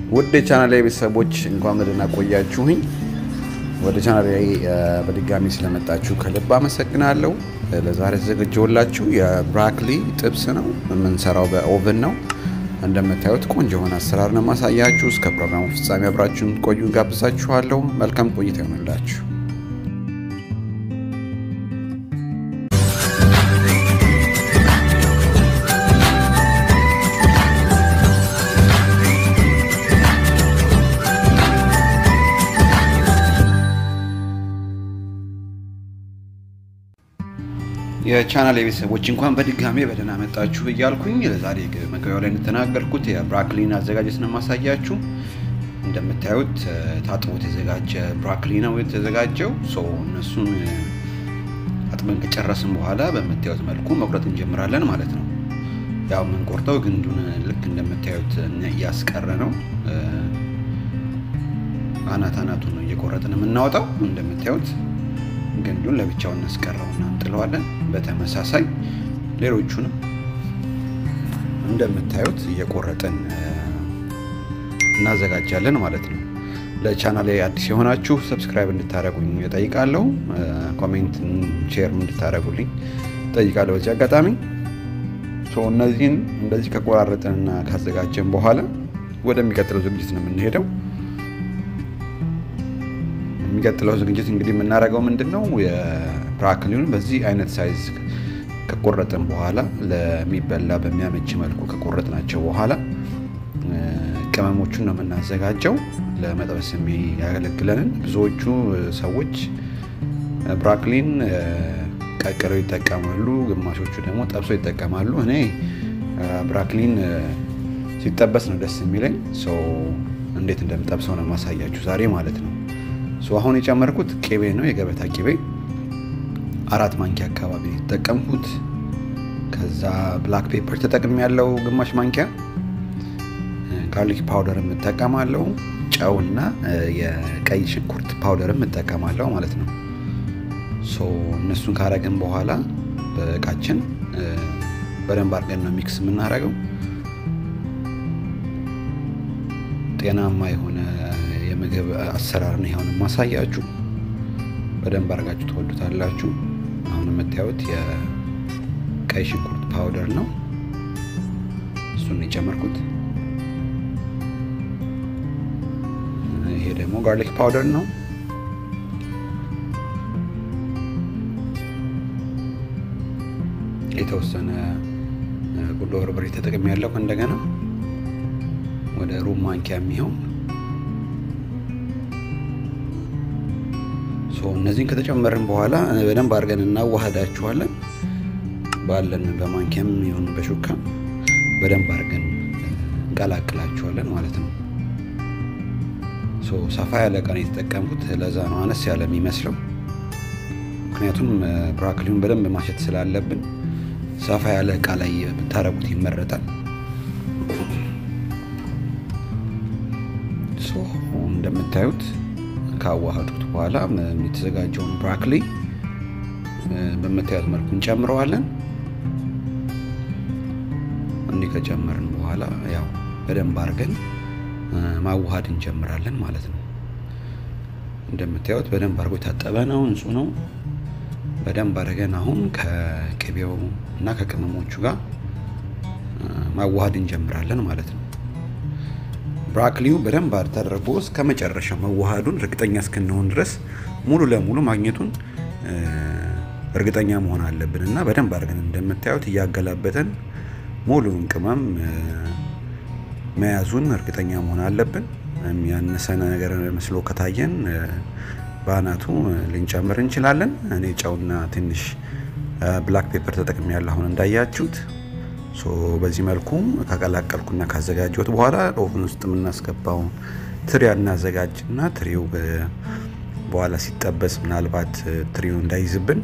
ውድ የቻናል ቤተሰቦች እንኳን ደህና ቆያችሁኝ። ወደ ቻናል ላይ በድጋሚ ስለመጣችሁ ከልብ አመሰግናለሁ። ለዛሬ ተዘጋጀውላችሁ የብራክሊ ጥብስ ነው። የምንሰራው በኦቨን ነው። እንደምታዩት ቆንጆ የሆነ አሰራር ነው ማሳያችሁ። እስከ ፕሮግራሙ ፍጻሜ አብራችሁን ቆዩ ጋብዛችኋለሁ። መልካም ቆይታ ይሆንላችሁ። የቻናል የቤተሰቦች እንኳን በድጋሜ በደህና መጣችሁ እያልኩኝ ለዛሬ መግቢያው ላይ እንደተናገርኩት የብራክሊን አዘጋጀት ነው ማሳያችሁ። እንደምታዩት ታጥቦ የተዘጋጀ ብራክሊ ነው የተዘጋጀው። እነሱን አጥበን ከጨረስን በኋላ በምታዩት መልኩ መቁረጥ እንጀምራለን ማለት ነው። ያው የምንቆርጠው ግንዱን ልክ እንደምታዩት እያስቀረ ነው። አናት አናቱን ነው እየቆረጥን የምናወጣው እንደምታዩት ግንዱን ለብቻው እናስቀረውና እንጥለዋለን። በተመሳሳይ ሌሎቹንም እንደምታዩት እየቆረጥን እናዘጋጃለን ማለት ነው። ለቻናሌ አዲስ የሆናችሁ ሰብስክራይብ እንድታደረጉኝ እጠይቃለሁ። ኮሜንት፣ ሼር እንድታደረጉልኝ እጠይቃለሁ። በዚህ አጋጣሚ እነዚህን እንደዚህ ከቆራረጥንና ካዘጋጀን በኋላ ወደሚቀጥለው ዝግጅት ነው የምንሄደው። የሚቀጥለው ዝግጅት እንግዲህ የምናደርገው ምንድን ነው? የብራክሊውን በዚህ አይነት ሳይዝ ከቆረጥን በኋላ ለሚበላ በሚያመች መልኩ ከቆረጥናቸው በኋላ ቅመሞቹን ነው የምናዘጋጀው። ለመጥበስ የሚያገለግለንን ብዙዎቹ ሰዎች ብራክሊን ቀቅለው ይጠቀማሉ፣ ግማሾቹ ደግሞ ጠብሶ ይጠቀማሉ። እኔ ብራክሊን ሲጠበስ ነው ደስ የሚለኝ። ሰው እንዴት እንደምጠብሰው ነው ማሳያችሁ ዛሬ ማለት ነው። አሁን የጨመርኩት ቅቤ ነው፣ የገበታ ቅቤ አራት ማንኪያ አካባቢ የተጠቀምኩት። ከዛ ብላክ ፔፐር ተጠቅም ያለው ግማሽ ማንኪያ፣ ጋርሊክ ፓውደር የምጠቀማለው፣ ጨውና የቀይ ሽንኩርት ፓውደር የምጠቀማለው ማለት ነው። እነሱን ካረግን በኋላ በእቃችን በደንብ አድርገን ነው ሚክስ የምናደርገው ጤናማ የሆነ የምግብ አሰራር ነው ይሆን ማሳያችሁ። በደንብ አድርጋችሁ ትወዱታላችሁ። አሁን የምታዩት የቀይ ሽንኩርት ፓውደር ነው፣ እሱን የጨመርኩት። ይሄ ደግሞ ጋርሊክ ፓውደር ነው። የተወሰነ ቁንዶ በርበሬ ተጠቅሜ ያለው እንደገና ወደ ሩብ ማንኪያ የሚሆን እነዚህን ከተጨመርን በኋላ በደንብ አድርገን እናዋህዳችኋለን። ባለን በማንኪያም ይሁን በሹካ በደንብ አድርገን እንቀላቅላችኋለን ማለት ነው። ሰፋ ያለ እቃ ነው የተጠቀምኩት፣ ለዛ ነው አነስ ያለ የሚመስለው። ምክንያቱም ብራክሊውን በደንብ ማሸት ስላለብን ሰፋ ያለ እቃ ላይ ብታረጉት ይመረጣል። እንደምታዩት ካዋሃዱት በኋላ የተዘጋጀውን ብራክሊ በምታዩት መልኩ እንጨምረዋለን። እንዲህ ከጨመርን በኋላ ያው በደንብ አድርገን ማዋሃድ እንጀምራለን ማለት ነው። እንደምታዩት በደንብ አድርጎ የታጠበ ነው፣ ንጹህ ነው። በደንብ አድርገን አሁን ከቅቤው እና ከቅመሞቹ ጋር ማዋሃድ እንጀምራለን ማለት ነው። ብራክሊው በደንብ ተደርጎ እስከ መጨረሻ መዋሃዱን እርግጠኛ እስክንሆን ድረስ ሙሉ ለሙሉ ማግኘቱን እርግጠኛ መሆን አለብን እና በደንብ አድርገን እንደምታዩት እያገላበጠን ሙሉውን ቅመም መያዙን እርግጠኛ መሆን አለብን። ያነሰ ነገር መስሎ ከታየን በአናቱ ልንጨምር እንችላለን። እኔ ጨውና ትንሽ ብላክ ፔፐር ተጠቅሜ ያለ አሁን እንዳያችሁት በዚህ መልኩ ከቀላቀልኩና ካዘጋጀሁት በኋላ ኦቭን ውስጥ የምናስገባው ትሪ እናዘጋጅና ትሪው በኋላ ሲጠበስ ምናልባት ትሪው እንዳይዝብን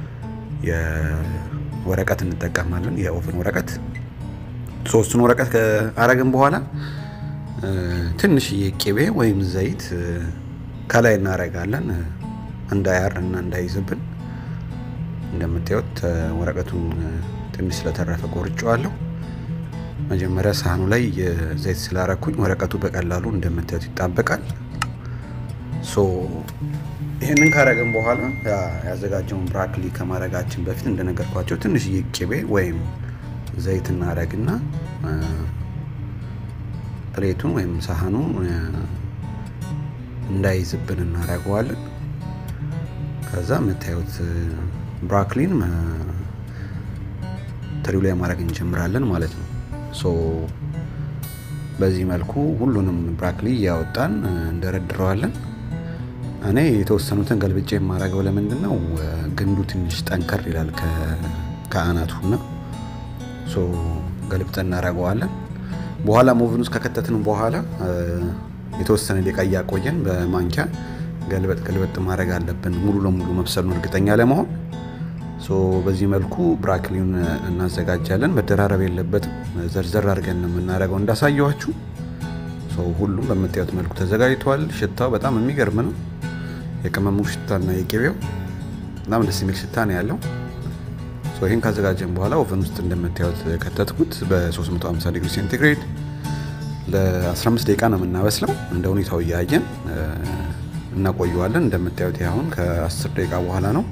የወረቀት እንጠቀማለን። የኦቭን ወረቀት ሶስቱን ወረቀት ከአረግን በኋላ ትንሽዬ ቅቤ ወይም ዘይት ከላይ እናረጋለን እንዳያር እና እንዳይዝብን። እንደምታዩት ወረቀቱን ትንሽ ስለተረፈ ቆርጬዋለሁ። መጀመሪያ ሳህኑ ላይ ዘይት ስላረኩኝ ወረቀቱ በቀላሉ እንደምታዩት ይጣበቃል። ሶ ይህንን ካረግን በኋላ ያዘጋጀውን ብራክሊ ከማድረጋችን በፊት እንደነገርኳቸው ትንሽዬ ቅቤ ወይም ዘይት እናረግና ፕሌቱን ወይም ሳህኑ እንዳይዝብን እናደርገዋለን። ከዛ የምታዩት ብራክሊን ትሪው ላይ ማድረግ እንጀምራለን ማለት ነው። ሶ በዚህ መልኩ ሁሉንም ብራክሊ እያወጣን እንደረድረዋለን። እኔ የተወሰኑትን ገልብጬ የማደርገው ለምንድን ነው ግንዱ ትንሽ ጠንከር ይላል ከአናቱና ሶ ገልብጠን እናደርገዋለን። በኋላ ሞቭን ውስጥ ከከተትን በኋላ የተወሰነ ደቂቃ እያቆየን በማንኪያ ገልበጥ ገልበጥ ማድረግ አለብን፣ ሙሉ ለሙሉ መብሰሉን እርግጠኛ ለመሆን። በዚህ መልኩ ብራክሊውን እናዘጋጃለን። መደራረብ የለበትም። ዘርዘር አድርገን ነው የምናደርገው እንዳሳየኋችሁ። ሁሉም በምታዩት መልኩ ተዘጋጅቷል። ሽታው በጣም የሚገርም ነው። የቅመሙ ሽታና የቅቤው በጣም ደስ የሚል ሽታ ነው ያለው። ይህን ካዘጋጀን በኋላ ኦቨን ውስጥ እንደምታዩት ከተትኩት በ350 ዲግሪ ሴንቲግሬድ ለ15 ደቂቃ ነው የምናበስለው። እንደ ሁኔታው እያየን እናቆየዋለን። እንደምታዩት አሁን ከ10 ደቂቃ በኋላ ነው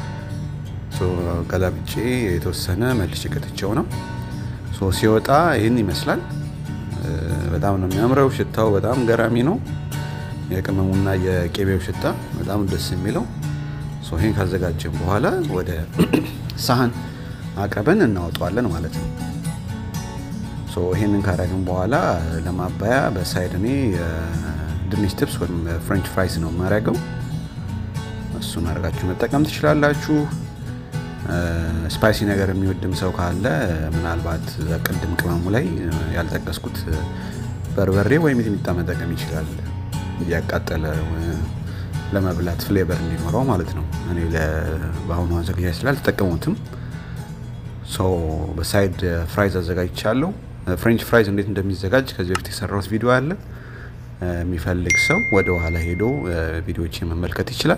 ገላብጬ የተወሰነ መልሼ ከትቼው ነው። ሲወጣ ይህን ይመስላል። በጣም ነው የሚያምረው። ሽታው በጣም ገራሚ ነው። የቅመሙና የቄቤው ሽታ በጣም ደስ የሚለው። ይህን ካዘጋጀን በኋላ ወደ ሳህን አቅርበን እናወጣዋለን ማለት ነው። ይህንን ካረግን በኋላ ለማባያ በሳይድ እኔ ድንች ትብስ ወይም ፍሬንች ፍራይስ ነው የማደርገው። እሱን አድርጋችሁ መጠቀም ትችላላችሁ። ስፓይሲ ነገር የሚወድም ሰው ካለ ምናልባት ቅድም ቅመሙ ላይ ያልጠቀስኩት በርበሬ ወይም ሚጥሚጣ መጠቀም ይችላል። እያቃጠለ ለመብላት ፍሌቨር እንዲኖረው ማለት ነው። እኔ በአሁኑ አዘጋጃጅ ስላልተጠቀሙትም ሰው በሳይድ ፍራይዝ አዘጋጅቻለሁ። ፍሬንች ፍራይዝ እንዴት እንደሚዘጋጅ ከዚህ በፊት የሰራሁት ቪዲዮ አለ። የሚፈልግ ሰው ወደ ኋላ ሄዶ ቪዲዮዎች መመልከት ይችላል።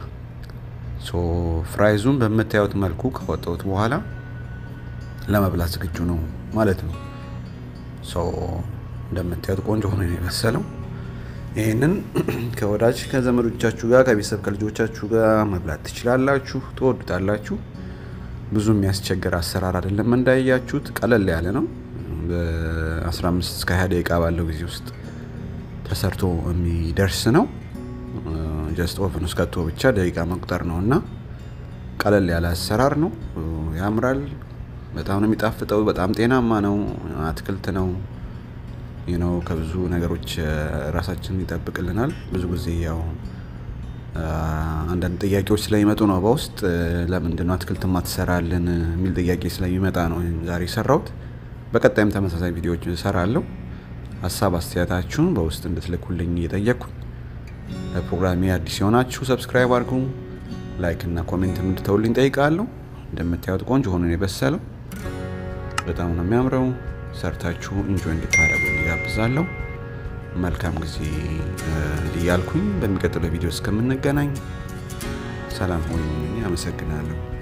ፍራይዙን በምታዩት መልኩ ካወጣሁት በኋላ ለመብላት ዝግጁ ነው ማለት ነው። እንደምታዩት ቆንጆ ሆኖ ነው የበሰለው። ይህንን ከወዳጅ ከዘመዶቻችሁ ጋር ከቤተሰብ ከልጆቻችሁ ጋር መብላት ትችላላችሁ፣ ትወዱታላችሁ። ብዙ የሚያስቸግር አሰራር አይደለም። እንዳያችሁት ቀለል ያለ ነው። በ15 እስከ 20 ደቂቃ ባለው ጊዜ ውስጥ ተሰርቶ የሚደርስ ነው። ጀስት ኦቨን ውስጥ ከቶ ብቻ ደቂቃ መቁጠር ነው እና ቀለል ያለ አሰራር ነው። ያምራል። በጣም ነው የሚጣፍጠው። በጣም ጤናማ ነው። አትክልት ነው ነው ከብዙ ነገሮች ራሳችንን ይጠብቅልናል። ብዙ ጊዜ ያው አንዳንድ ጥያቄዎች ስለሚመጡ ነው በውስጥ ለምንድን ነው አትክልት ማትሰራልን የሚል ጥያቄ ስለሚመጣ ነው ዛሬ የሰራሁት። በቀጣይም ተመሳሳይ ቪዲዮዎች እሰራለሁ። ሀሳብ አስተያየታችሁን በውስጥ እንድትልኩልኝ እየጠየቅኩኝ ለፕሮግራሜ አዲስ የሆናችሁ ሰብስክራይብ አድርጉ፣ ላይክ እና ኮሜንት እንድተውልኝ ጠይቃለሁ። እንደምታዩት ቆንጆ ሆኖ ነው የበሰለው። በጣም ነው የሚያምረው። ሰርታችሁ እንጆይ እንድታደርጉ እጋብዛለሁ። መልካም ጊዜ እያልኩኝ በሚቀጥለው ቪዲዮ እስከምንገናኝ ሰላም ሆኑ። አመሰግናለሁ።